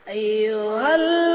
أيها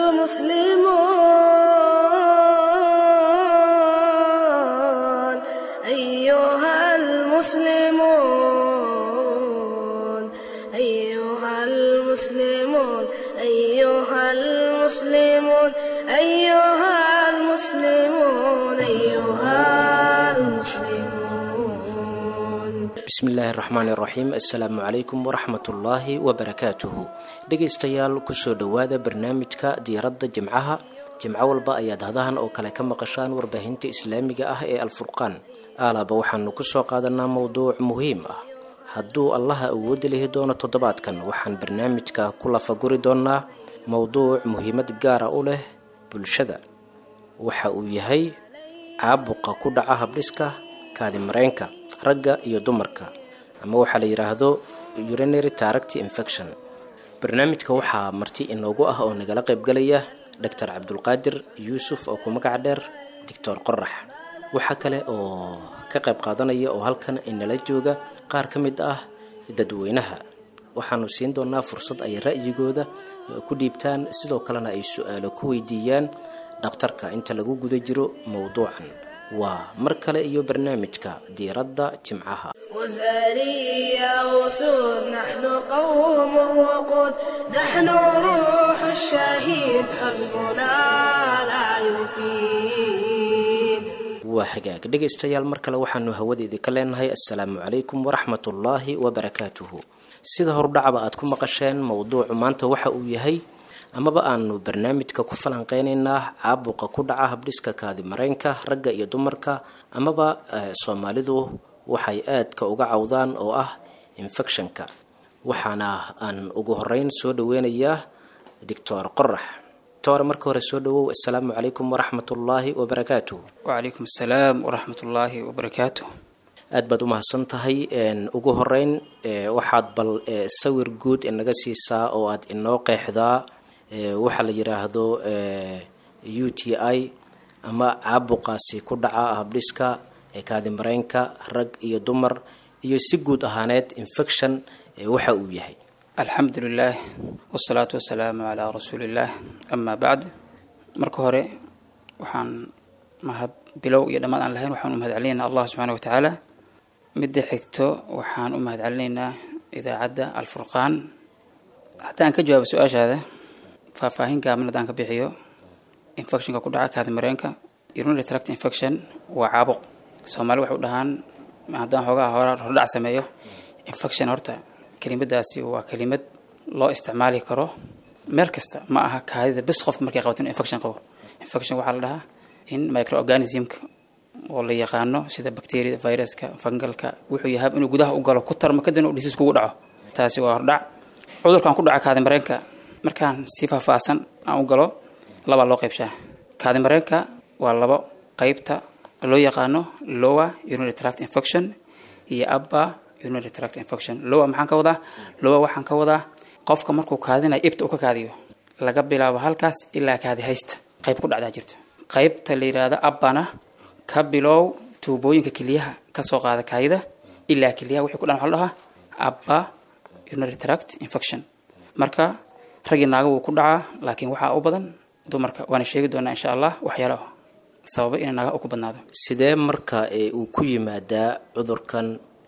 المسلمون أيها المسلمون أيها المسلمون أيها المسلمون أيها المسلمون أيها المسلمون bismillaahi raxmaan iraxiim assalaamu calaykum waraxmatullaahi wabarakaatuhu dhegaystayaal kusoo dhowaada barnaamijka diiradda jimcaha jimco walba ayaad hadahan oo kale ka maqashaan warbaahinta islaamiga ah ee alfurqaan aalaaba waxaanu kusoo qaadanaa mowduuc muhiim ah hadduu allaha awoodi lihi doono toddobaadkan waxaan barnaamijka ku lafaguri doonaa mowduuc muhiimad gaara u leh bulshada waxa uu yahay caabuqa ku dhaca habdhiska kaadimareenka ragga iyo dumarka ama waxaa la yidhaahdo urinary tract infection barnaamijka waxaa marti inoogu ah oo nagala qaybgalaya doctor cabdulqaadir yuusuf oo ku magac dheer doctor qorax waxaa kale oo ka qayb qaadanaya oo halkan inala jooga qaar ka mid ah dadweynaha waxaanu siin doonaa fursad ay ra'yigooda ku dhiibtaan sidoo kalena ay su-aalo ku weydiiyaan dhakhtarka inta lagu guda jiro mowduucan waa mar kale iyo barnaamijka diiradda jimcaha وزارية وسود نحن قوم وقود نحن روح الشهيد حزبنا لا يفيد waa hagaag dhegaystayaal mar kale waxaanu hawadeedii ka leenahay assalaamu calaykum waraxmatullaahi wabarakaatuhu sida hordhacaba aad ku maqasheen mowduucu maanta waxa uu yahay amaba aanu barnaamijka ku falanqeynaynaa caabuqa ku dhaca habdhiska kaadimareenka ragga iyo dumarka amaba soomaalidu waxay aadka uga cawdaan oo ah infectionka waxaana aan ugu horeyn soo dhaweynayaa doctor qorax doctor marka hore soo dhawow assalaamu calaykum waraxmatullaahi wabarakaatuh wacalaykum assalaam waraxmatullaahi wabarakaatu aad baad u mahadsan tahay ugu horeyn waxaad bal sawir guud inaga siisaa oo aad inoo qeexdaa waxaa la yidhaahdo u t i ama caabuqaasi ku dhaca habdhiska kaadimareenka rag iyo dumar iyo si guud ahaaneed infection waxa uu yahay alxamdu lilaah wasalaatu wasalaamu calaa rasuuliillaah amaa bacd marka hore waxaan mahad bilow iyo dhammaad aan lahayn waxaan u mahad celinaynaa allah subxaana watacaala midda xigto waxaan u mahad celinaynaa idaacadda alfurqaan haddaan ka jawaabo su-aashaada faahfaahin gaaban haddaan ka bixiyo infectionka ku dhaca kaadimareenka urinary tract infection waa caabuq soomaali waxay u dhahaan haddaan xoogaa hora hordhac sameeyo infection horta kelimadaasi waa kelimad loo isticmaali karo meel kasta ma aha kaadida bes qofka markay qabato inu infection qabo infection waxaa la dhahaa in microorganismka oo la yaqaano sida bacteriada viruska fungalka wuxuu yahay inuu gudaha u galo ku tarmo kadibna uu dhisiis kugu dhaco taasi waa hordhac cudurkan ku dhaca kaadimareenka markaan si faahfaahsan aan u galo labaa loo qaybshaa kaadimareenka waa labo qeybta loo yaqaano lower urinary tract infection iyo upper urinary tract infection lower maxaan ka wadaa lower waxaan ka wadaa qofka markuu kaadinayo ibta uu ka kaadiyo laga bilaabo halkaas ilaa kaadi haysta qayb ku dhacdaa jirto qaybta la yidhaahdo abbana ka bilow tuubooyinka keliyaha kasoo qaada kaadida ilaa keliyaha wixii ku dhan waxa la dhahaa upper urinary tract infection marka raggii naaga wuu ku dhacaa laakiin waxaa u badan dumarka waana sheegi doonaa insha allah waxyaalo sababa inay naaga u ku badnaado sidee marka uu ku yimaadaa cudurkan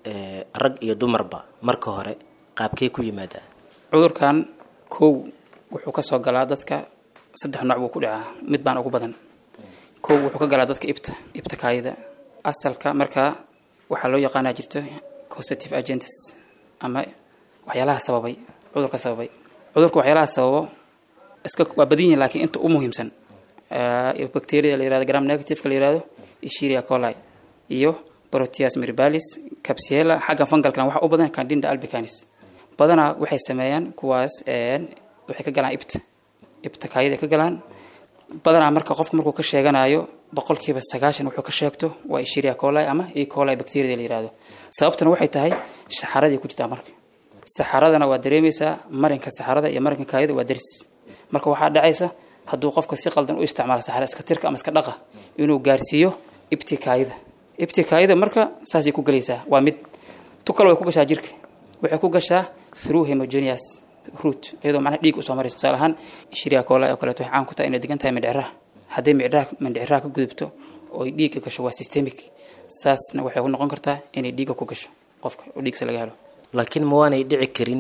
rag iyo dumarba marka hore qaabkee ku yimaadaa cudurkan kow wuxuu kasoo galaa dadka saddex nooc buu ku dhacaa mid baan ugu badan kow wuxuu ka galaa dadka ibta ibta kaayida asalka markaa waxaa loo yaqaanaa jirto causative agents ama waxyaalaha sababay cudurka sababay cudurka waxyaalaha sababo iska waa badan yihin lakiin inta u muhiimsan bacteria la yirahdo gram negativeka la yirahdo ishiria coli iyo proteus mirbalis capsula xagga fungalkana waxa u badan candida albicanis badanaa waxay sameeyaan kuwaas waxay ka galaan ibta ibta kaayada ka galaan badanaa marka qofka markuu ka sheeganayo boqolkiiba sagaashan wuxuu ka sheegto waa ishiria coli ama e coli bacteria la yirahdo sababtana waxay tahay saxaradii ku jirtaa marka saxaradana waa dareemaysaa marinka saxarada iyo marinka kaayada waa daris marka waxaa dhacaysa hadduu qofka si qaldan u isticmaalo saxara iska tirka ama iska dhaqa inuu gaarsiiyo ibti kaayada ibti kaayada marka saasay ku gelaysaa waa mid tu kale way ku gashaa jirka waxay ku gashaa through homogeneous root iyadoo macnaha dhiig usoo maraysa tusaale ahaan shiriya koola oo kaleeto waxay caan ku tahay inay degan tahay mindhiciraha hadday mindhiciraha mindhiciraha ka gudubto oo ay dhiigga gasho waa systemic saasna waxay ku noqon kartaa inay dhiigga ku gasho qofka oo dhiigsa laga helo laakiin ma waanay dhici karin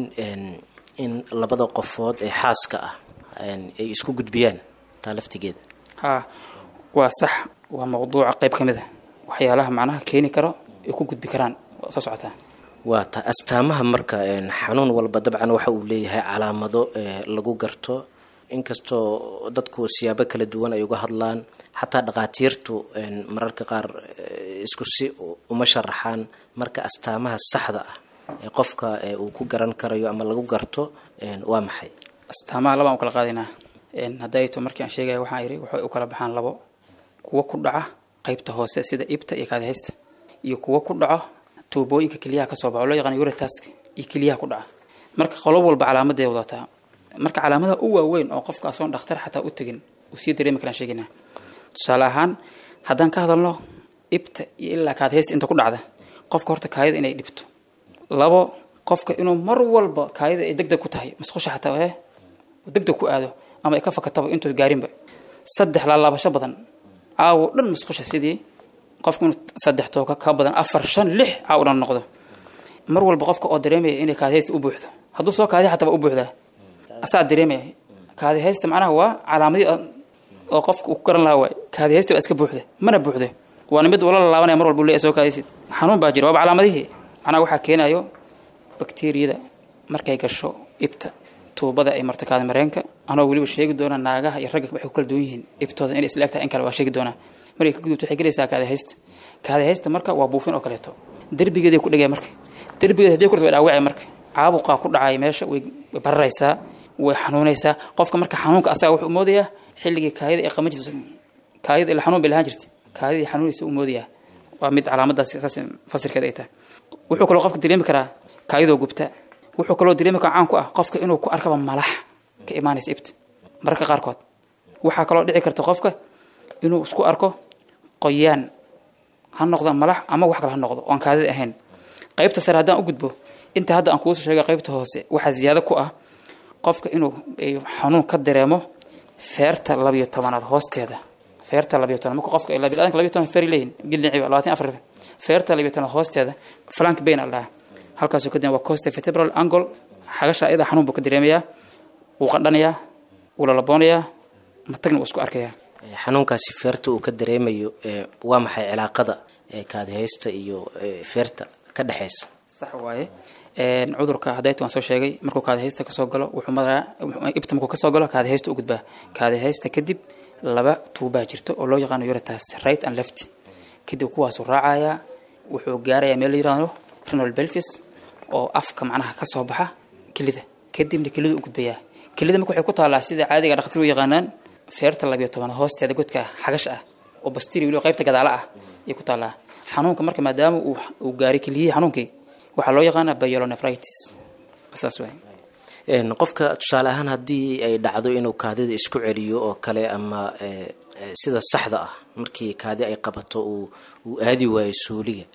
in labada qofood ee xaaska ah ay isku gudbiyaan taa laftigeeda haa waa sax waa mawduuca qayb ka mid a waxyaalaha macnaha keeni karo ay ku gudbi karaan waa soo socotaa waa ta astaamaha marka xanuun walba dabcan waxa uu leeyahay calaamado lagu garto inkastoo dadku siyaabo kala duwan ay uga hadlaan xataa dhakhaatiirtu mararka qaar isku si uma sharaxaan marka astaamaha saxda ah ee qofka uu ku garan karayo ama lagu garto waa maxay astaamaha labaan u kala qaadaynaa hadday to markii aan sheegaya waxaan yidhi waxay u kala baxaan labo kuwo ku dhaca qaybta hoose sida ibta iyo kaadihaysta iyo kuwo ku dhaco tuubooyinka keliyaha kasoo baxo loo yaqaan uritask iyo keliyaha ku dhaca marka qolob walba calaamaday wadataa marka calaamadaha u waaweyn oo qofka asoon dhakhtar xataa u tegin uu sii dareemi karaan sheegaynaa tusaale ahaan haddaan ka hadalno ibta iyo ilaa kaadihaysta inta ku dhacda qofka horta kaayada inay dhibto labo qofka inuu mar walba kaayada ay deg deg ku tahay masqusha xataa ee deg deg ku aado ama ay ka fakataba intuu gaarinba saddex laalaabasho badan caawo dhan masqusha sidii qofku inuu saddex tooka ka badan afar shan lix caawo dhan noqdo mar walba qofka oo dareemaya inay kaadihaysta u buuxdo hadduu soo kaadi xataa waa u buuxdaa asaa dareemaya kaadihaysta macnaha waa calaamadii oo qofka uu ku garan lahaa waay kaadihaysta baa iska buuxda mana buuxdo waana mid ula laabanaya mar walba u leeyahay soo kaadaysid xanuun baa jira waaba calaamadihii macnaha waxaa keenayo bakteriyada markay gasho ibta tuubada ay marto kaadi mareenka anoo weliba sheegi doona naagaha iyo ragga waxay ku kala duwan yihiin ibtooda inay isla egtahay in kale waa sheegi doonaa markay ka gudubto waxay gelaysaa kaadihaysta kaadihaysta marka waa buufin oo kaleeto derbigeeday ku dhigaya marka derbigeeda hadii kurta way dhaawacay marka caabuqaa ku dhacay meesha way bararaysaa way xanuunaysaa qofka marka xanuunka asaga wuxuu moodayaa xilligii kaayada ay qaban jirta kaayada ila xanuun bay lahaan jirtay kaayadii xanuunaysa uu moodayaa waa mid calaamadaas saas fasirkeeda ay tahay wuxuu kaloo qofka dareemi karaa kaayadoo gubta wuxuu kaloo dareemi karaa caan ku ah qofka inuu ku arkaba malax ka imaanaysa ibta mararka qaarkood waxaa kaloo dhici karta qofka inuu isku arko qoyaan ha noqdo malax ama wax kale ha noqdo oon kaadida ahayn qaybta sare haddaan u gudbo inta hadda aan kuusoo sheega qaybta hoose waxaa ziyaado ku ah qofka inuu xanuun ka dareemo feerta labiyo tobanaad hoosteeda feerta labiyo toban marka qofka biniadanka labiyo toban feeri leeyihin gildhici labaatan afar feerta labiyo tobanaad hoosteeda flank bain al dhaha halkaasuu ka waa costa vertebral angle xagasha iyada xanuun buu ka dareemayaa wuu qandhanayaa wuu lalaboonayaa matagna wuu isku arkayaa xanuunkaasi feerta uu ka dareemayo waa maxay cilaaqada kaadihaysta iyo feerta ka dhexaysa sax waaye cudurka hadayta waan soo sheegay markuu kaadihaysta kasoo galo wuxuu maraa ibta markuu kasoo galo kaadihaysta u gudbaa kaadihaysta kadib laba tuubaa jirto oo loo yaqaano yuritas right and left kadib kuwaasuu raacayaa wuxuu gaarayaa meel la yirahdo renal belvis oo afka macnaha kasoo baxa kelida kadibna kelida u gudbayaa kelida marka waxay ku taallaa sida caadiga dhakhatir u yaqaanaan feerta labiyo toban hoosteeda godka xagash ah oo bastiri weliba qaybta gadaala ah ayay ku taallaa xanuunka marka maadaama uu gaaray keliyihii xanuunkii waxaa loo yaqaanaa byelonefritis saas waay qofka tusaale ahaan haddii ay dhacdo inuu kaadida isku celiyo oo kale ama sida saxda ah markii kaadi ay qabato uu uu aadi waayo suuliga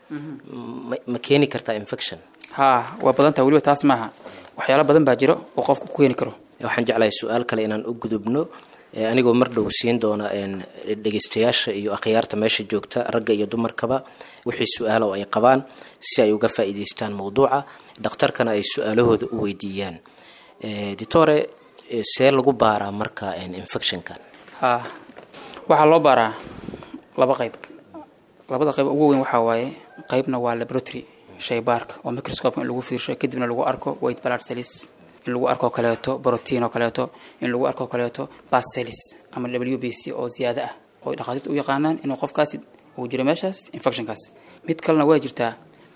ma keeni kartaa infection haa waa badan taha weliba taas maaha waxyaalo badan baa jiro oo qofka ku keeni karo waxaan jeclahay su-aal kale inaan u gudubno anigoo mar dhow siin doona dhegeystayaasha iyo akhyaarta meesha joogta ragga iyo dumarkaba wixii su-aala oo ay qabaan si ay uga faa'iidaystaan mawduuca dhakhtarkana ay su-aalahooda u weydiiyaan ditore see lagu baaraa marka infectionkan haa waxaa loo baaraa laba qayb labada qayb ugu weyn waxaa waaye qaybna waa laboratory shaybaarka oo microscope in lagu fiirsho kadibna lagu arko white blood cells in lagu arko kaleeto brotein oo kaleeto in lagu arko kaleeto bas cells ama w b c oo ziyaado ah oo dhakhaatiirta u yaqaanaan inuu qofkaasi uu jiro meeshaas infectionkaas mid kalena waa jirtaa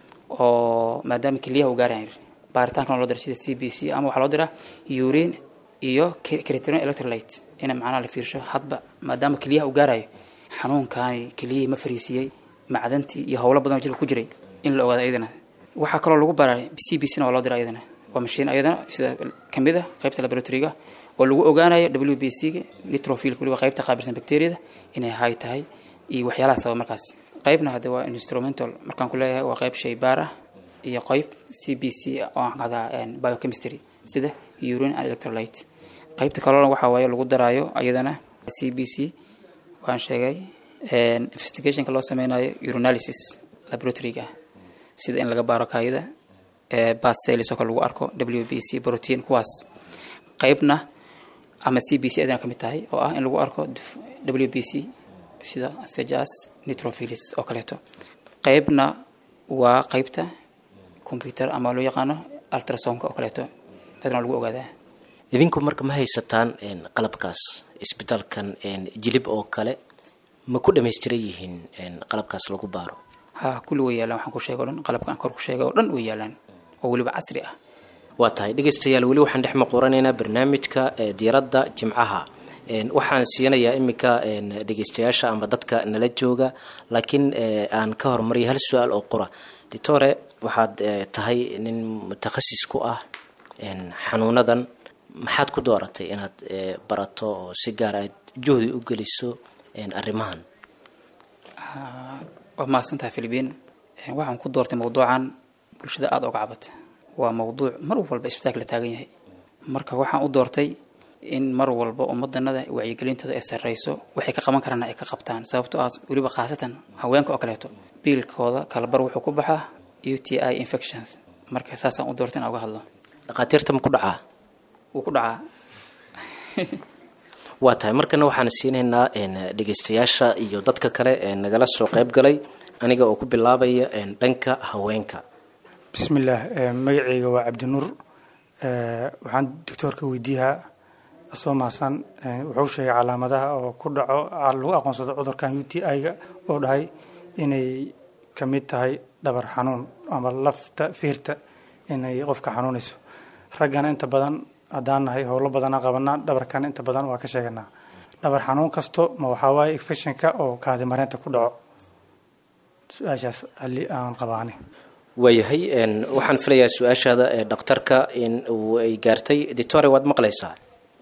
oo maadaama keliyaha uu gaarayan baaritaankan loo dira sida c b c ama waxaa loo diraa urine iyo criterion electrolyte ina macnaha la fiirsho hadba maadaama keliyaha uu gaarayo xanuunkaani keliyihii ma fariisiyey macdantii iyo howlo badan oo jirka ku jiray in la ogaado iyadana waxaa kaloo lagu baraa c b c na waa loo dira iyadana waa mashiin ayadana sida kamid a qaybta laboratoryga oo lagu ogaanayo w b c ga nitrofilka waliba qaybta qaabilsan bacteriada inay hay tahay iyo waxyaalaha sababa markaas qaybna hadde waa instrumental markaan ku leeyahay waa qayb shaybaar ah iyo qayb c b c oo aan qadaa biochemistry sida urine and electrolyte qaybta kalena waxaa waaye lagu daraayo ayadana c b c waan sheegay investigationka loo sameynayo urinalysis laboratoryga sida in laga baaro kaayida bas cells oo kale lagu arko w b c protein kuwaas qaybna ama c b c adana ka mid tahay oo ah in lagu arko w b c sida sejas nitrophilis oo kaleeto qaybna waa qaybta computer ama loo yaqaano ultrasonka oo kaleeto adana lagu ogaadaa idinku marka ma haysataan qalabkaas isbitaalkan jilib oo kale ma ku dhamaystiran yihiin qalabkaas lagu baaro ha kulli way yaalaan waxaan ku sheega o dhan qalabka aan kor ku sheegay oo dhan way yaalaan oo weliba casri ah waa tahay dhegaystayaal weli waxaan dhex maquranaynaa barnaamijka diiradda jimcaha waxaan siinayaa iminka dhegaystayaasha ama dadka nala jooga laakiin aan ka hormariya hal su-aal oo qura ditore waxaad tahay nin mutakhasis ku ah xanuunadan maxaad ku dooratay inaad barato oo si gaar aad juhdi u geliso arrimahan waa mahadsan tahay philibiin waxaan ku doortay mawduucan bulshada aada oga cabata waa mawduuc mar walba isbitaalka la taagan yahay marka waxaan u doortay in mar walba ummadanada wacyigelintooda ay sarreyso waxay ka qaban karaan ay ka qabtaan sababtoo ah weliba khaasatan haweenka oo kaleeto biilkooda kalabar wuxuu ku baxaa u t i infections marka saasaan u doortay in uga hadlo dhakhaatiirta ma ku dhacaa wuu ku dhacaa waa tahay markana waxaan siinaynaa dhegaystayaasha iyo dadka kale ee nagala soo qayb galay aniga oo ku bilaabaya dhanka haweenka bismillaah magaceyga waa cabdinuur waxaan doctoorka weydiiyaa soo maasan wuxuu sheegay calaamadaha oo ku dhaco lagu aqoonsado cudurkan u t i-ga oo dhahay inay ka mid tahay dhabar xanuun ama lafta fiirta inay qofka xanuunayso raggana inta badan haddaan nahay howlo badana qabanaa dhabarkana inta badan waa ka sheeganaa dhabar xanuun kasto ma waxaa waaye infectionka oo kaadi mareynta ku dhaco su-aashaas halli aan qabaani waayahay waxaan filayaa su-aashaada ee dhakhtarka in uu ay gaartay ditore waad maqlaysaa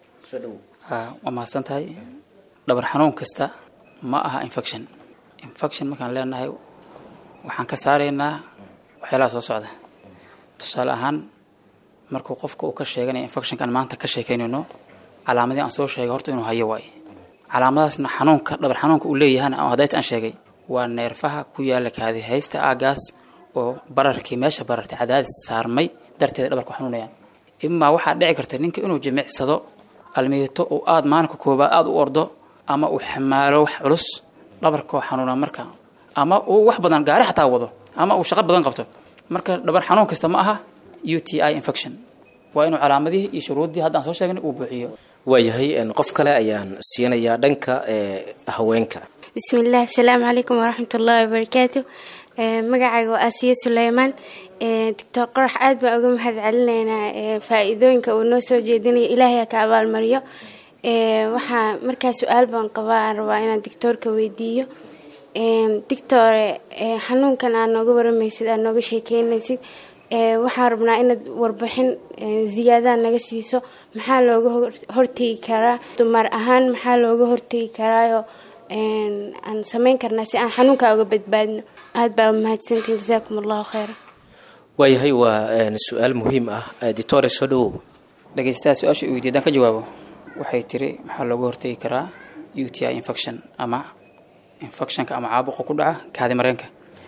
waa mahadsan tahay dhabar xanuun kasta ma aha infection infection markaan leenahay waxaan ka saaraynaa waxyaalaha soo socda tusaale ahaan markuu qofka uu ka sheeganaya infectionkan maanta ka sheekeynayno calaamadii aan soo sheegay horta inuu hayo waaye calaamadaasna xanuunka dhabar xanuunka uu leeyahana ama hadayta aan sheegay waa neerfaha ku yaala kaadi haysta aagaas oo bararkii meesha barartay cadaadis saarmay darteeda dhabarku xanuunayaan imaa waxaa dhici karta ninka inuu jimicsado almiito uu aada maalinka koobaad aada u ordo ama uu xamaalo wax culus dhabarkoo xanuuna marka ama uu wax badan gaari xataa wado ama uu shaqo badan qabto marka dhabar xanuun kasta ma aha u t i infection waa inuu calaamadihii iyo shuruuddii haddaan soo sheegnay uu buuxiyo waayahay qof kale ayaan siinayaa dhanka haweenka bismillaah asalaamu calaykum waraxmat ullaahi wabarakaatu magacayga waa asiya suleymaan doctor qorax aad baan uga mahad celinaynaa faa-iidooyinka uu noo soo jeedinayo ilaahay ha ka abaalmariyo waxaa markaa su-aal baan qabaa aan rabaa inaan doctoorka weydiiyo doctore xanuunkan aad nooga waramaysid aad nooga sheekeynaysid waxaan rabnaa inaad warbixin ziyaadaha naga siiso maxaa looga hortegi karaa dumar ahaan maxaa looga hortegi karaayo aan sameyn karnaa si aan xanuunkaa uga badbaadno aada baa mahadsantiin jasaakum allahu kheyra waayahay waa su-aal muhiim ah ditore soo dhawow dhegeystaha su-aasha u weydiy hadaan ka jawaabo waxay tiri maxaa looga hortegi karaa u t i infection ama infectionka ama caabuqa ku dhaca kaadi mareenka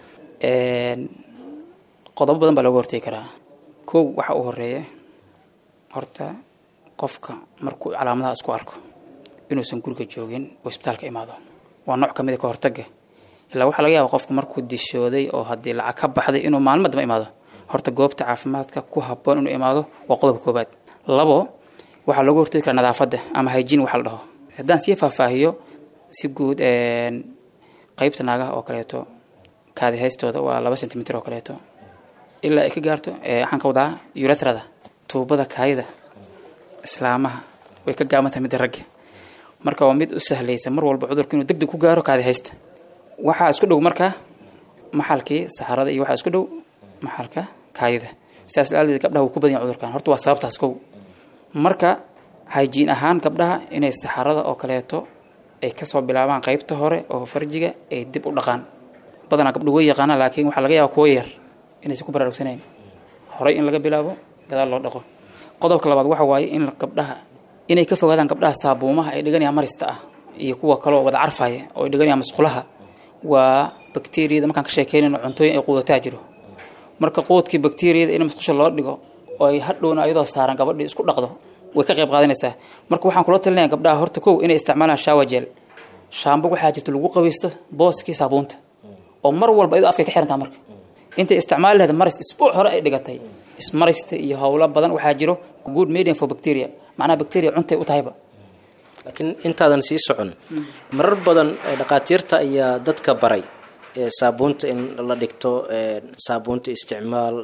qodobo badan baa looga hortegi karaa kow waxaa u horeeya horta qofka markuu calaamadaha isku arko inuusan guriga joogin oo isbitaalka imaado waa nooc kamid a ka hortaga ilaa waxaa laga yaaba qofku markuu dishooday oo haddii lacag ka baxday inuu maalmo damba imaado horta goobta caafimaadka ku haboon inuu imaado waa qodobka koobaad labo waxaa looga hortegi karaa nadaafadda ama hygiene waxa la dhaho haddaan sii faahfaahiyo si guud qeybta naagaha oo kaleeto kaadi haystooda waa laba centimitr oo kaleeto ilaa ay ka gaarto waxaan ka wadaa uretrada tuubada kaayida islaamaha way ka gaabantahay midda ragga marka waa mid u sahlaysa mar walba cudurka inuu deg deg ku gaaro kaadi haysta waxaa isku dhow marka maxalkii saxarada iyo waxaa isku dhow maxalka kaayida sidaas laadeed gabdhaha wuu ku badan yahay cudurkan horta waa sababtaas kow marka hygiene ahaan gabdhaha inay saxarada oo kaleeto ay kasoo bilaabaan qeybta hore oo farjiga ay dib u dhaqaan badanaa gabdhu way yaqaanaan laakiin waxaa laga yaaba kuwo yar inaysan ku baraarugsanayn horey in laga bilaabo gadaal loo dhaqo qodobka labaad waxa waaye in gabdhaha inay ka fogaadaan gabdhaha saabuumaha ay dhiganayaan marista ah iyo kuwa kaloo wada carfaya oo ay dhiganayaan masqulaha waa bakteriyada markaan ka sheekeynayno cuntooyin ay quudataa jiro marka quudkii bakteriyada in masqusha loo dhigo oo ay hadhowna ayadoo saaran gabadhii isku dhaqdo way ka qayb qaadanaysaa marka waxaan kula talinaya gabdhaha horta kow inay isticmaalaan shawajel shaambo waxaa jirta lagu qabaysto booskii saabuunta oo mar walba iyadoo afkay ka xirantaa marka intay isticmaali lahayd maris isbuuc hore ay dhigatay ismarista iyo howlo badan waxaa jiro good medium for bacteria macnaha bacteria cuntay u tahayba laakiin intaadan sii socon marar badan dhakhaatiirta ayaa dadka baray saabuunta in la dhigto saabuunta isticmaal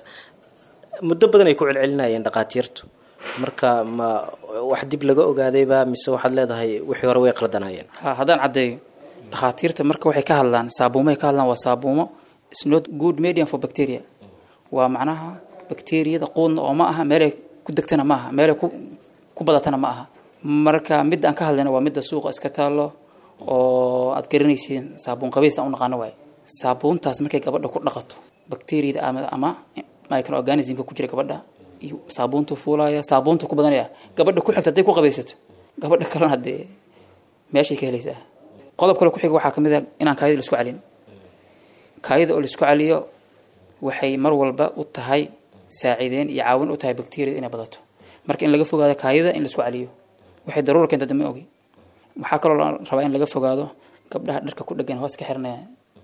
muddo badan ay ku celcelinayeen dhakhaatiirtu marka ma wax dib laga ogaadayba mise waxaad leedahay wixii hore way qaldanaayeen ha haddaan caddeeyo dhakhaatiirta marka waxay ka hadlaan saabuumahay ka hadlaan waa saabuumo is not good medium for bacteria waa macnaha bakteriyada quudna oo ma aha meelay ku degtana ma aha meelay ku ku badatana ma aha marka midda aan ka hadlayna waa midda suuqa iska taallo oo aad garanaysiin saabuun qabaysta aan u naqaano waaye saabuuntaas markay gabadha ku dhaqato bakteriyada ama ama microorganismka ku jira gabadha iyo saabuuntu fuulaya saabuunta ku badanaya gabadha ku xigta hadday ku qabaysato gabadha kalena haddee meeshay ka helaysaa qodob kale ku xiga waxaa ka mid a inaan kaayada laisku celin kaayada oo laisku celiyo waxay mar walba u tahay saaciideen iyo caawin u tahay bakteriyada inay badato marka in laga fogaado kaayada in laisku celiyo waxay daruura keenta dama ogi waxaa kaloo la rabaa in laga fogaado gabdhaha dharka ku dhegan hoos ka xiranaya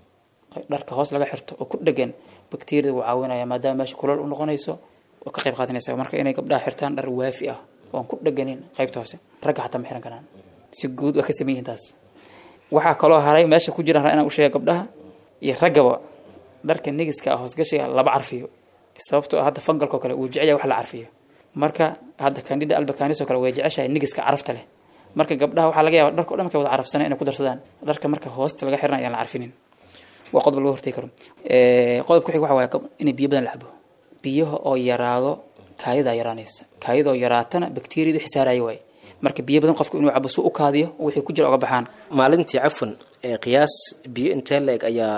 dharka hoos laga xirto oo ku dhegan bakteriyada wuu caawinaya maadaama meesha kulal u noqonayso oo ka qayb qaadanaysa marka inay gabdhaha xirtaan dhar waafi ah oon ku dheganin qaybta hoose ragga xataa ma xiran karaan si guud waa ka sameyn yihiin taas waxaa kaloo haray meesha ku jiraan inaan u sheega gabdhaha iyo raggaba dharka negiska ah hoosgashiga laba carfiyo sababtoo ah hadda fangalkoo kale uu jecel yahay wax la carfiyo marka hadda candida albacanis oo kale way jeceshahay negiska carafta leh marka gabdhaha waxaa laga yaaba dharka o dhan markay wada carafsanay inay ku darsadaan dharka marka hoosta laga xiran ayaan la carfinin waa qodob laga hortegi karo qodob ku xig waxa waaye inay biyo badan la cabo biyaha oo yaraado kaayadaa yaraanaysa kaayadoo yaraatana bakteriyadu xisaaraya waaye marka biyo badan qofku inuu cabo su u kaadiyo wixii ku jira oga baxaan maalintii cafwan qiyaas biyo intee la eg ayaa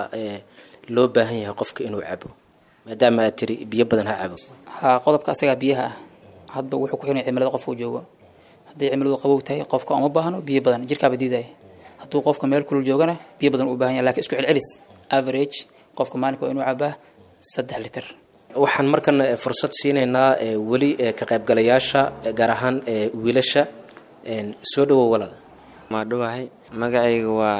loo baahan yahay qofka inuu cabo maadaama aad tiri biyo badan ha cabo ha qodobka asagaa biyaha ah hadba wuxuu ku xiran cimilada qofka uu joogo hadday cimiladu qabow tahay qofka uma baahno biyo badan jirkaaba diidaya hadduu qofka meel kulul joogana biyo badan uu baahan yahay lakin isku celcelis average qofka maalinka waa inuu cabaa saddex liter waxaan markan fursad siinaynaa weli ka qaybgalayaasha gaar ahaan wiilasha soo dhawow walaal maadhowahay magacayga waa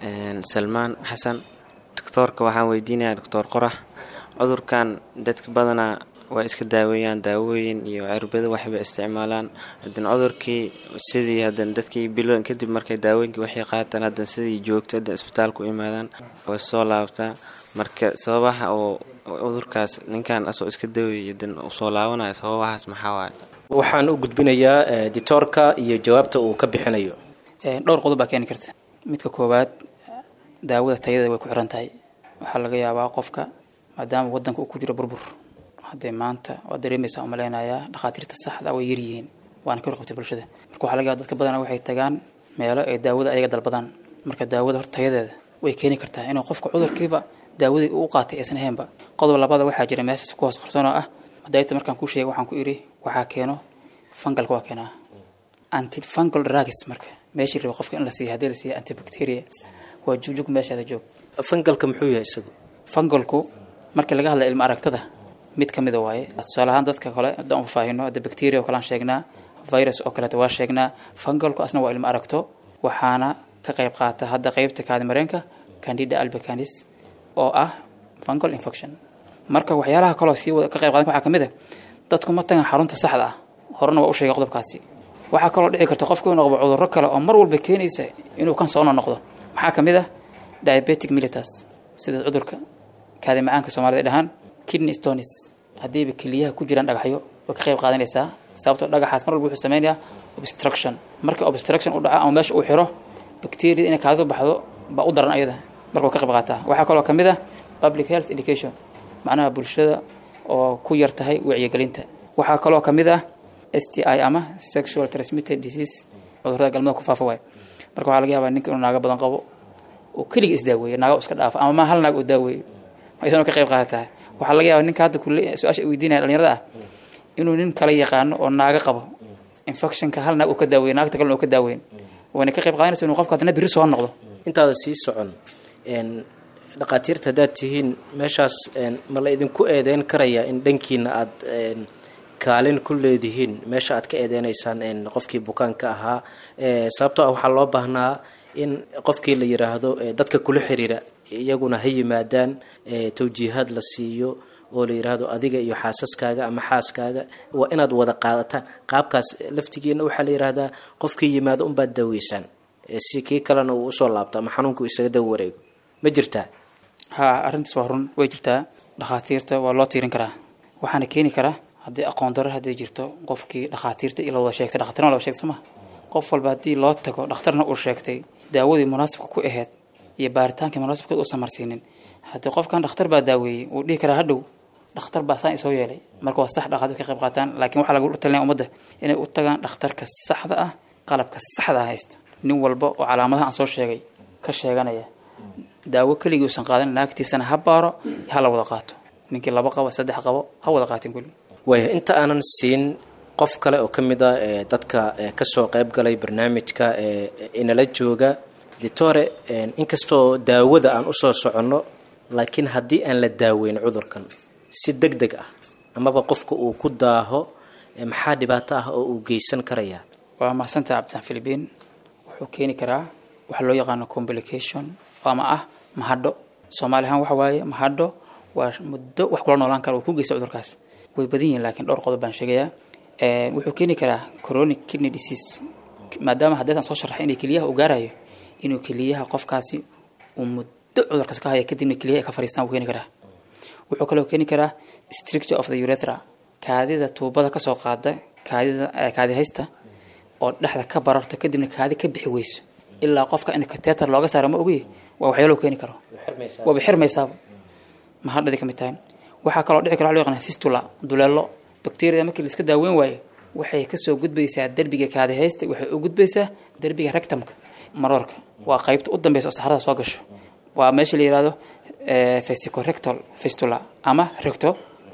salmaan xasan doctoorka waxaan weydiinayaa doctor qorax cudurkan dadka badanaa waa iska daaweeyaan daawooyin iyo cirbado waxba isticmaalaan hadan cudurkii sidii hadan dadkii biloon kadib markay daawooyinkii waxay qaataan hadan sidii joogto hadan isbitaalku imaadaan way soo laabtaa marka sababaha oo cudurkaas ninkan asoo iska daweeyay hadan usoo laabanayo sababahaas maxaa waaye waxaan u gudbinayaa ditoorka iyo jawaabta uu ka bixinayo dhowr qodob baa keeni karta midka koowaad daawada tayada way ku xiran tahay waxaa laga yaabaa qofka maadaama wadanka uu ku jiro burbur haddee maanta waad dareemaysaa umaleynayaa dhakhaatiirta saxda way yaryihiin waana ka warqabtay bulshada marka waxaa laga yaaba dadka badana waxay tagaan meelo ay daawada ayaga dalbadaan marka daawada horta tayadeeda way keeni kartaa inuu qofka cudurkiiba daawadii uu qaatay aysan ahaynba qodob labada waxaa jira meeshaas ku hoos qarsoon oo ah madaayta markaan ku sheegay waxaan ku idhi waxaa keeno fangalka waa keenaa antifungal drugs marka meeshii raba qofka in la siiya haddii la siiya antibacteria waa jugjug meeshaada joog fangalka muxuu yahay isagu fangalku markii laga hadla ilmo aragtada mid ka mida waaye tusaale ahaan dadka kale haddaan ufaahino hadda bacteria oo kale aan sheegnaa virus oo kaleeta waa sheegnaa fangalku asna waa ilmo aragto waxaana ka qayb qaata hadda qeybta kaadi mareenka candida albacanis oo ah fungal infection marka waxyaalaha kaloo sii wada ka qayb qaadan waxaa ka mid a dadku ma tagan xarunta saxda ah horena waa u sheegay qodobkaasi waxaa kaloo dhici karta qofku inuu qabo cudurro kale oo mar walba keenaysa inuu kan soo noqdo maxaa ka mid ah diabetic mellitus sida cudurka kaadi macaanka soomaalida dhahaan kidney stones haddiiba keliyaha ku jiraan dhagaxyo way ka qayb qaadanaysaa sababtoo dhagaxaas mar walba wuxuu sameynayaa obstruction marka obstruction u dhaco ama meesha uu xiro bacteria inay kaadidu baxdo baa u daran ayada marka way ka qayb qaataa waxaa kaloo ka mid ah public health education macnaha bulshada oo ku yar tahay wacyigelinta waxaa kaloo ka mid ah s t i ama sexual transmitted disease cudurrada galmada ku faafa waay marka waxaa laga yaabaa ninka inuu naago badan qabo oo keliga isdaaweeyo naago iska dhaafa ama ma hal naag uu daaweeyo iyadana ka qayb qaadataa waxaa laga yaabaa ninka hadda kule su-aasha weydiinaya dhalinyarada ah inuu nin kala yaqaano oo naaga qabo infectionka hal naag uu ka daaweyn naagta kalena uu ka daaweyn wayna ka qayb qaadanaysa inuu qofka haddana biri soo noqdo intaada sii socon n dhaqaatiirta haddaad tihiin meeshaas ma la idinku eedeyn karayaa in dhankiina aada kaalin ku leedihiin meesha aad ka eedeynaysaan qofkii bukaanka ahaa sababtoo ah waxaa loo baahnaa in qofkii la yiraahdo dadka kula xiriira iyaguna ha yimaadaan tawjiihaad la siiyo oo la yiraahdo adiga iyo xaasaskaaga ama xaaskaaga waa inaad wada qaadataan qaabkaas laftigiina waxaa la yiraahdaa qofkii yimaado unbaad daaweysaan si kii kalena uu usoo laabto ama xanuunku isaga daw wareego ma jirtaa ha arrintaas waa run way jirtaa dhakhaatiirta waa loo tiirin karaa waxaana keeni karaa haddii aqoon darro haddii jirto qofkii dhakhaatiirta ila wada sheegtay dhakhtarna wada sheegtay sooma qof walba haddii loo tago dhakhtarna uu sheegtay daawadii munaasibka ku ahayd iyo baaritaankii munaasibkeed uusan marsiinin haddii qofkan dhakhtar baa daaweeyey uu dhihi karaa hadhow dhakhtar baa saan isoo yeelay marka waa sax dhakhaatiir ka qayb qaataan laakiin waxaa lagu talinaya ummadda inay u tagaan dhakhtarka saxda ah qalabka saxda ah haysta nin walba oo calaamadaha aan soo sheegay ka sheeganaya daawo keligii uusan qaadan naagtiisana ha baaro ha la wada qaato ninkii laba qabo saddex qabo ha wada qaatin kulli waaya inta aanan siin qof kale oo ka mid a ee dadka kasoo qayb galay barnaamijka ee inala jooga ditore inkastoo daawada aan usoo soconno laakiin haddii aan la daaweyn cudurkan si deg deg ah amaba qofka uu ku daaho maxaa dhibaato ah oo uu geysan karayaa waa mahadsantaha cabditaan philibiin wuxuu keeni karaa waxa loo yaqaano complication ama ah mahadho soomaali ahaan waxa waaye mahadho waa muddo wax kula noolaan kara uu ku geysta cudurkaas way badan yihiin laakiin dhowr qodob baan sheegayaa wuxuu keeni karaa chronic kidney disease maadaama haddeetan soo sharaxay inay keliyaha uu gaarayo inuu keliyaha qofkaasi uu muddo cudurkaas ka haya kadibna keliyaha ay ka fariistaan wuu keeni karaa wuxuu kaloo keeni karaa stricture of the urethra kaadida tuubada kasoo qaada kaadida kaadi haysta oo dhexda ka bararto kadibna kaadi ka bixi weyso ilaa qofka in kateter looga saaro ma ogi waa waxyaalo keeni karo waaba xirmaysaaba mahadhadi ka mid tahay waxaa kaloo dhici kara wa loo yaqana fistula duleelo bacteriada markii la iska daaweyn waayo waxay kasoo gudbaysaa derbiga kaadi haysta waxay u gudbaysaa derbiga rectumka maroorka waa qaybta u dambeysa oo saxarada soo gasho waa meesha la yihahdo vesicorectal fistula ama recto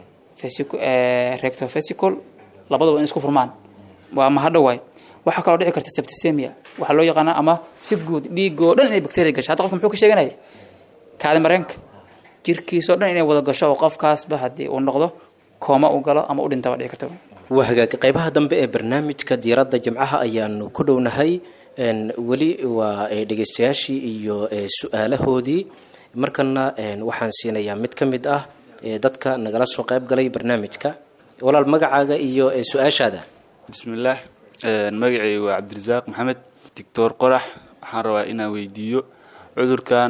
recto vesical labadaba in isku furmaan waa mahadho waay waxaa kaloo dhici karta septicemia waxaa loo yaqaanaa ama si guud dhiigoo dhan inay bacteria gasho hadda qofka muxuu ka sheeganaya kaadi mareenka jirkiisoo dhan inay wada gasho oo qofkaasba haddii uu noqdo kooma uu galo ama u dhinta waa dhici karta waa hagaag qaybaha dambe ee barnaamijka diiradda jimcaha ayaanu ku dhownahay weli waa dhegeystayaashii iyo su-aalahoodii markana waxaan siinayaa mid ka mid ah dadka nagala soo qayb galay barnaamijka walaal magacaaga iyo su-aashaada bismillaah magacayga waa cabdirasaaq maxamed doctor qorax waxaan rabaa inaan weydiiyo cudurkan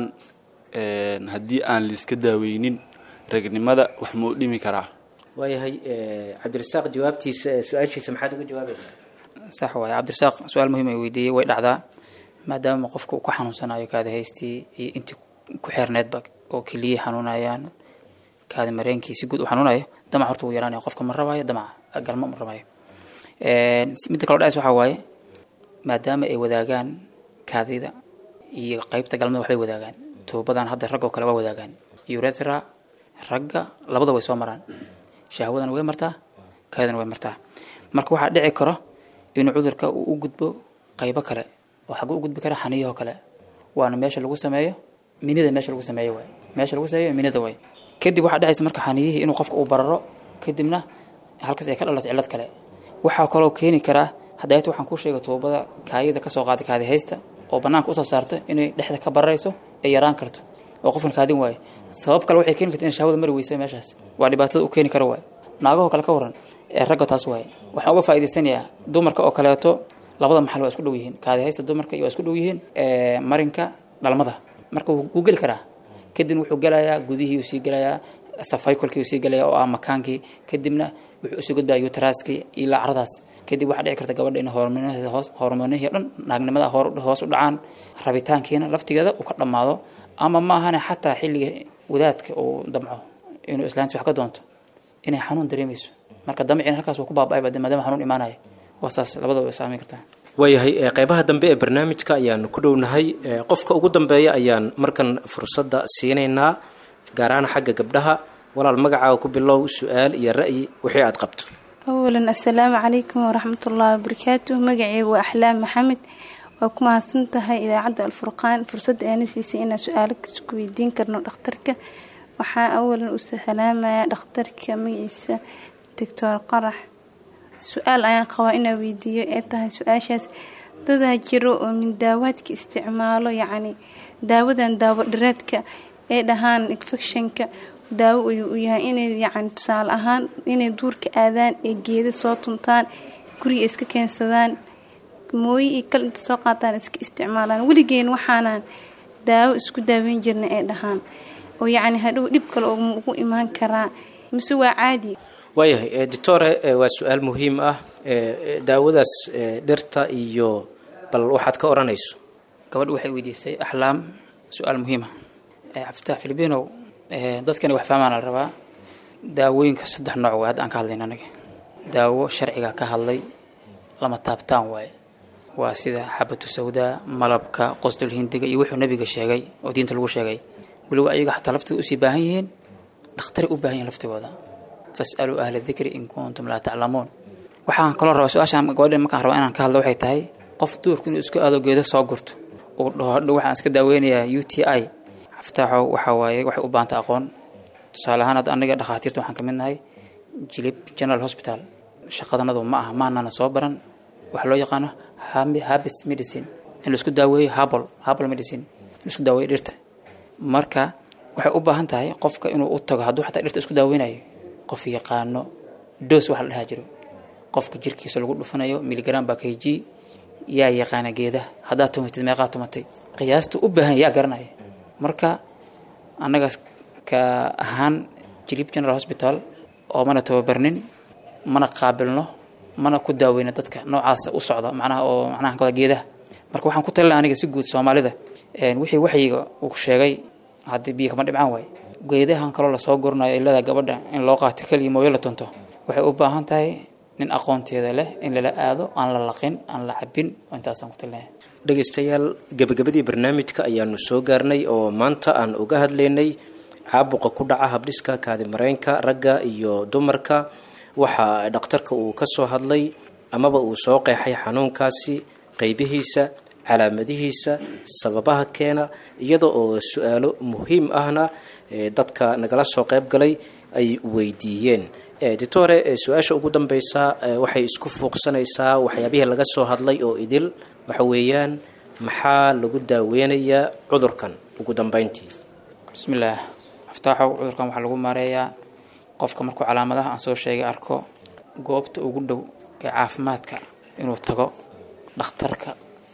haddii aan laiska daaweynin ragnimada wax muu dhimi karaa waayahay cabdirasaaq jawaabtiisa su-aashiisa maxaad uga jawaabaysaa sax waaye cabdirasaaq su-aal muhiim ay weydiiyey way dhacdaa maadaama qofka uu ka xanuunsanayo kaadi haystii iyo intii ku xeerneedba oo keliya xanuunayaan kaadi mareenkii si guud u xanuunayo damac horta wuu yaraanaya qofka ma rabaayo damaca galma ma rabayo midda kaloo dhacays waxaa waaye maadaama ay wadaagaan kaadida iyo qeybta galmada waxbay wadaagaan tuubadan hadda ragga oo kale waa wadaagaan urethra ragga labada way soo maraan shahwadana way martaa kaadidana way martaa marka waxaa dhici karo inuu cudurka uu u gudbo qaybo kale oo xagga u gudbi kara xaniyahoo kale waana meesha lagu sameeyo minida meesha lagu sameeyo waay meesha lagu sameeyo minida waay kadib waxaa dhacaysa marka xaniyihii inuu qofka uu bararo kadibna halkaas ay ka dhalato cillad kale waxaa kaloo keeni karaa hadayta waxaan kuu sheegay tuubada kaayida kasoo qaaday kaadi haysta oo banaanka usoo saarto inay dhexda ka bararayso ay yaraan karto oo qofkan kaadin waayo sabab kale waxay keeni karta in shahwada mari weysa meeshaas waa dhibaatada u keeni karo waay naagahoo kale ka waran ee ragga taas waaye waxaan uga faa'idaysanayaa dumarka oo kaleeto labada maxal waa isku dhow yihiin kaadi haysta dumarka iyo waa isku dhow yihiin marinka dhalmada marka wuu geli karaa kadibna wuxuu gelayaa gudihii uu sii gelayaa safaykolkii uu sii gelayaa oo ah makaankii kadibna wuxuu usii gudbaya utraskii iyo lacradaas kadib waxaa dhici karta gabadha in hormoonheeda hoos hormoonihii dhan naagnimada hoos u dhacaan rabitaankiina laftigeeda uu ka dhammaado ama ma ahane xataa xilliga wadaadka uu damco inuu islaanti wax ka doonto inay xanuun dareemayso marka damciina halkaas uu ku baaba-ayba maadaama xanuun imaanaya waa saas labadaba way saameyn kartaa waayahay qeybaha dambe ee barnaamijka ayaanu ku dhownahay qofka ugu dambeeya ayaan markan fursadda siinaynaa gaar ahaan xagga gabdhaha walaal magacaaga ku bilow su-aal iyo ra'yi wixii aad qabto awalan assalaamu calaykum waraxmat ullaahi wabarakaatu magaceygu waa axlaam maxamed waa ku mahadsan tahay idaacadda alfurqaan fursadda aana siisay inaan su-aalo ku weydiin karno dhakhtarka waxaa awalan u salaamayaa dhakhtarka magaciisa doctor qarax su-aal ayaan qabaa inaa weydiiyo ee tahay su-aashaas dadaa jiro oo min daawaadka isticmaalo yacni daawadan daawo dhireedka ee dhahaan infectionka daawo ayuu u yahay inay yacni tusaale ahaan inay duurka aadaan ee geeda soo tuntaan guriga iska keensadaan mooye iyo kal inta soo qaataan iska isticmaalaan weligeen waxaanaan daawo isku daaweyn jirna ee dhahaan oo yacni hadhow dhib kale oo ugu imaan karaa mise waa caadi waayahay doctore waa su-aal muhiim ah daawadaas dhirta iyo bal waxaad ka odhanayso gabadh waxay weydiisay axlaam su-aal muhiima cabditax filibinow dadkani wax fahmaana la rabaa daawooyinka saddex nooc waay hadda aan ka hadlayna anaga daawo sharciga ka hadlay lama taabtaan waaye waa sida xabatu sawdaa malabka qosdul hindiga iyo wuxuu nabiga sheegay oo diinta lagu sheegay weliba ayaga xataa laftooda usii baahan yihiin dhakhtaray u baahan yihin laftigooda fasaluu ahla dikri in kuntum laa taclamuun waxaan kaloo rabaa su-aashaan gabadha markaan rabaa inaan ka hadlo waxay tahay qof duurku inuu isku aado geedo soo gurto uu dhaho hadhow waxaan iska daaweynayaa u t i xaftaaxo waxa waaye waxay u baahanta aqoon tusaale ahaan hadda aniga dhakhaatiirta waxaan ka mid nahay jilib general hospital shaqadanadu ma aha maanana soo baran waxa loo yaqaano habis medicine in laisku daaweeyo habl habl medicine in laisku daaweeyo dhirta marka waxay u baahan tahay qofka inuu u tago hadduu xataa dhirta isku daaweynayo qof yaqaano dos waxa la dhahaa jiro qofka jirkiisa lagu dhufanayo miligram baa k g yaa yaqaana geedaha haddaad tumatid meeqaa tumatay qiyaasta u baahan yaa garanaya marka annagaas ka ahaan jilib general hospital oo mana tababarnin mana qaabilno mana ku daaweyna dadka noocaas u socda macnaha oo macnaha kawada geedaha marka waxaan ku talina aniga si guud soomaalida wixii waxyiga uu sheegay haddii biyo kama dhibcaan waaye geedahan kaloo lasoo gurnayo ilada gabadha in loo qaato keliya mooyo la tunto waxay u baahan tahay nin aqoonteeda leh in lala aado aan la laqin aan la cabin intaasaan ku talinahay dhegaystayaal gebagabadii barnaamijka ayaanu soo gaarnay oo maanta aan uga hadlaynay caabuqa ku dhaca habdhiska kaadimareenka ragga iyo dumarka waxa dhakhtarka uu ka soo hadlay amaba uu soo qeexay xanuunkaasi qeybihiisa calaamadihiisa sababaha keena iyada oo su-aalo muhiim ahna dadka nagala soo qeyb galay ay weydiiyeen ditore su-aasha ugu dambeysa waxay isku fuuqsanaysaa waxyaabihii laga soo hadlay oo idil waxa weeyaan maxaa lagu daaweynayaa cudurkan ugu dambeyntii bismillaah aftaaxow cudurkan waxaa lagu maareeyaa qofka markuu calaamadaha aan soo sheegay arko goobta ugu dhow ee caafimaadka inuu tago dhakhtarka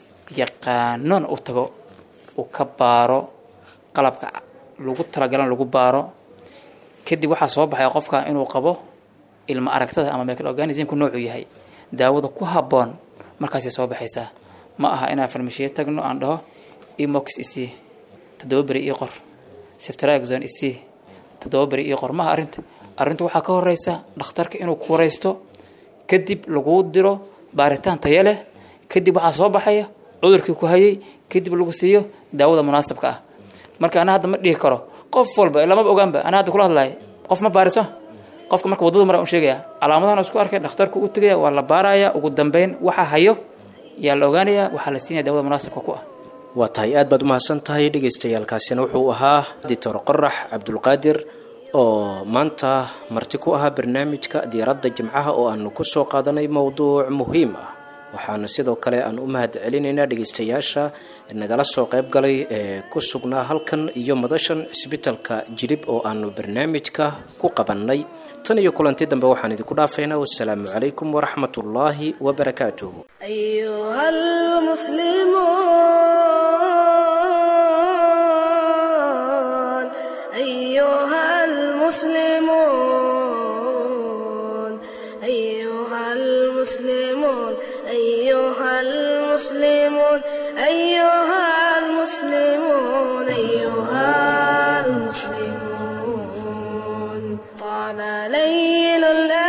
yaqaanoon u tago uu ka baaro qalabka lagu talagalan lagu baaro kadib waxaa soo baxaya qofka inuu qabo ilma aragtada ama microorganismku noocuu yahay daawada ku habboon markaasay soo baxaysaa ma aha inaan farmashiye tagno aan dhaho emox isii toddoba beri ii qor siftraxon isii toddoba beri ii qor maaha arrinta arrinta waxaa ka horeysa dhakhtarka inuu ku wareysto kadib laguu diro baaritaan tayo leh kadib waxaa soo baxaya cudurkii ku hayay kadib lagu siiyo daawada munaasabka ah marka ana hadda ma dhihi karo qof walba lamaba ogaanba ana hadda kula hadlayo qof ma baariso qofka marka waddada mara un sheegaya calaamadahan isku arkay dhakhtarku u tegaya waa la baaraya ugu dambeyn waxa hayo yaa la ogaanaya waxaa la siinaya daawada munaasabka ku ah waa tahay aad baad umahadsan tahay dhagaystayaalkaasina wuxuu ahaa dictor qorax cabdulqaadir oo maanta marti ku ahaa barnaamijka diyaaradda jimcaha oo aanu ku soo qaadanay mowduuc muhiim ah waxaana sidoo kale aan u mahad celinaynaa dhegaystayaasha nagala soo qayb galay ee ku sugnaa halkan iyo madashan cisbitalka jilib oo aanu barnaamijka ku qabannay tan iyo kulanti dambe waxaan idinku dhaafaynaa wasalaamu calaykum waraxmat ullaahi wabarakaatuh أيها المسلمون أيها المسلمون أيها المسلمون أيها المسلمون أيها المسلمون أيها المسلمون طال ليل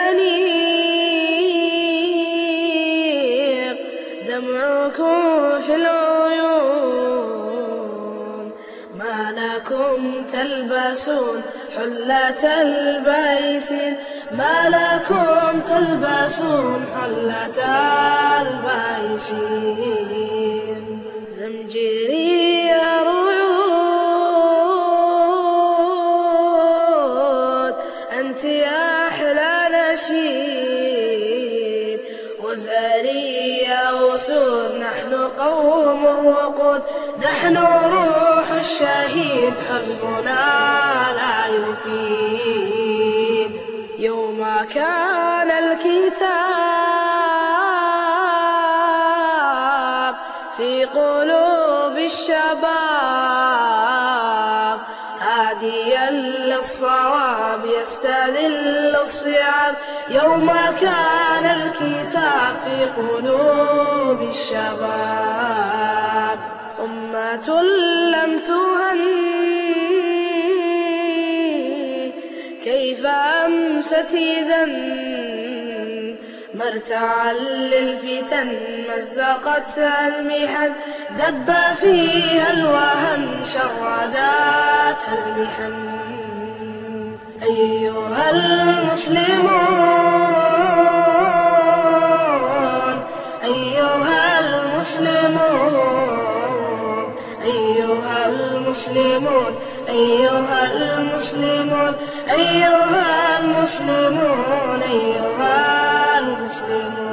الأنيق دمعكم في العيون ما لكم تلبسون حلة البيس ما لكم تلبسون حلة البايسين زمجري رعود أنت يا أحلى نشيد وزاري يا أسود نحن قوم وقود نحن روح الشهيد حزبنا لا يفيد يوم كان الكتاب في قلوب الشباب هاديا للصواب يستذل الصيام يوم كان الكتاب في قلوب الشباب أمة لم تهن كيف أمست إذا مرتعا للفتن مزقتها المحن دب فيها الوهن شرداتها المحن أيها المسلمون أيها المسلمون أيها المسلمون أيها المسلمون أيها المسلمون أيها المسلمون